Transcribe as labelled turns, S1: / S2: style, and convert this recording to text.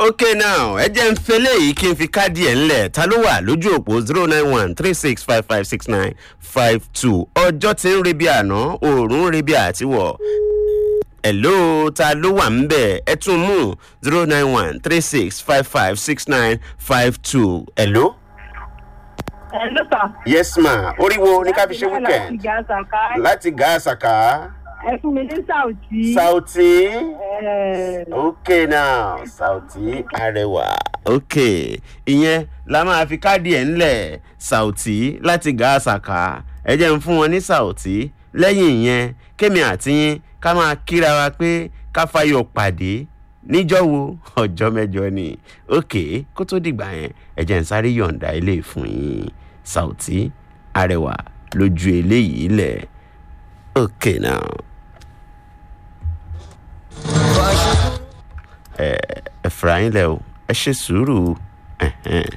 S1: ok now ẹ jẹ́ ń fẹlẹ́ yìí kí n fi káàdì ẹ̀ ńlẹ̀ ta ló wà lójú òpó zero nine one three six five five six nine five two ọjọ́ tí ń rebi àná òòrùn ń rebi àtiwọ̀ hello ta ló wà ń bẹ̀ ẹ tún mú zero nine one three six five five six nine five two hello.
S2: ẹ ló sà.
S1: yes ma oríwo ní ká fi ṣe
S2: láti
S1: weekend
S2: gàásà ká
S1: láti gàásàkà
S2: ẹ fún mi ní sàùtì.
S1: sauti.
S2: ẹ
S1: ok now sauti arẹwà ok ìyẹn la máa fi káàdì ẹ̀ ńlẹ̀ sauti láti gàásàkà ẹ jẹ́ ń fún wọn ní sauti lẹ́yìn ìyẹn kémi àti yín ká máa kíra wa pé ká fayọ̀ pàdé níjọ́ wo ọjọ́ mẹ́jọ ni ok kó tó dìgbà yẹn ẹ jẹ́ ń sáré yọ̀ǹda ilé fún yín sauti arẹwà lójú eléyìí lẹ̀ ok now. ẹ ẹ fura yín lẹ o ẹ ṣe sùúrù ẹhẹn.